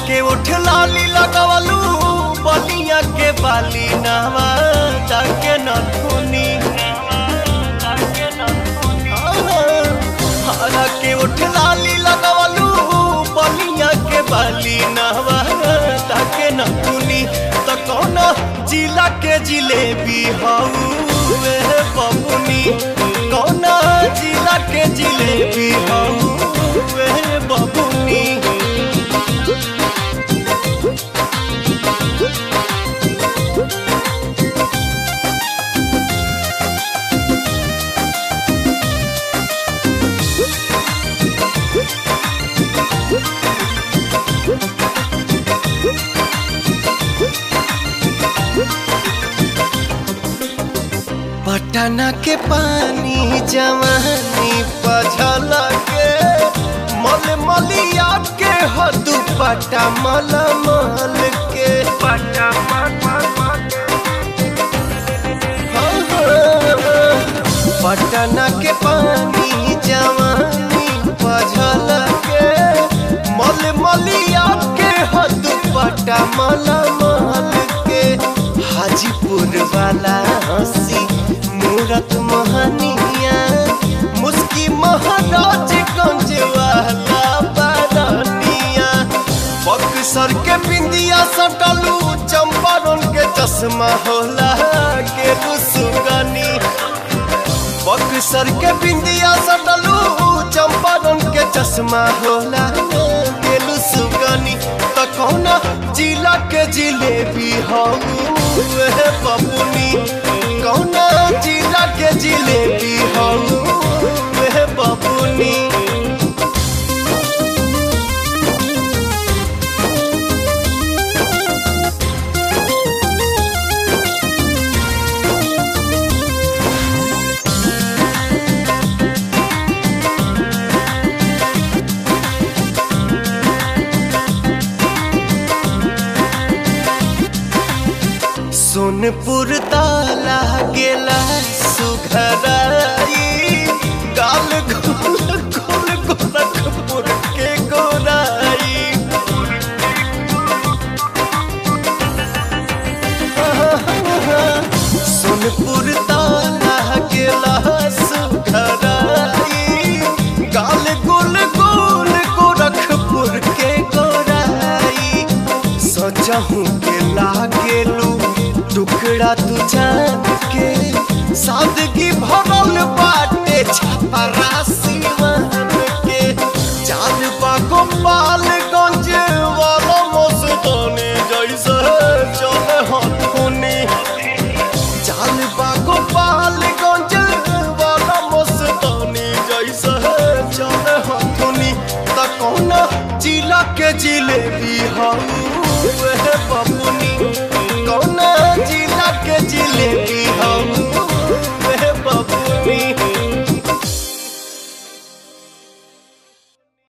के उठ लाली लगवलू बलिया के बाली नावा जाके न धुनी हरा के उठ लाली लगवलू बलिया के बाली नावा जाके न धुनी तो कौन जिला के जिलेबी हऊ वे बबुनी कौन जिला के जिलेबी हऊ वे बबुनी पटना के पानी जवानी पझल के मल मलिया के हदू पटा मल मल के पटा पटना के पानी जवानी पझल के मल मलिया के हदू पटा मल मल के हाजीपुर वाला हंसी मूरत मोहनिया मुस्की महाराज गंज वाला बारनिया बक्सर के बिंदिया सटलू चंपारण के चश्मा होला के सुगनी बक्सर के बिंदिया सटलू चंपारण के चश्मा होला के सुगनी त कौना जिला के जिलेबी हऊ बबुनी कौना जिला के जिलेबी हऊ वे बबुनी सोनपुर ताला गेला सुघराई गाल गोल गोल गोरखपुर के गोराई सोनपुर ताला गेला सुघराई गाल गोल गोल गोरखपुर के गोराई सजहू के लागेलू टुकड़ा तू जान के सादगी भरल बाटे छपरा सिवान के चाल बागो पालगंज वाला मस्तानी जैसे चले हथुनी चाल बागो पालगंज वाला मस्तानी जैसे चले हथुनी त कौन जिला के जिलेबी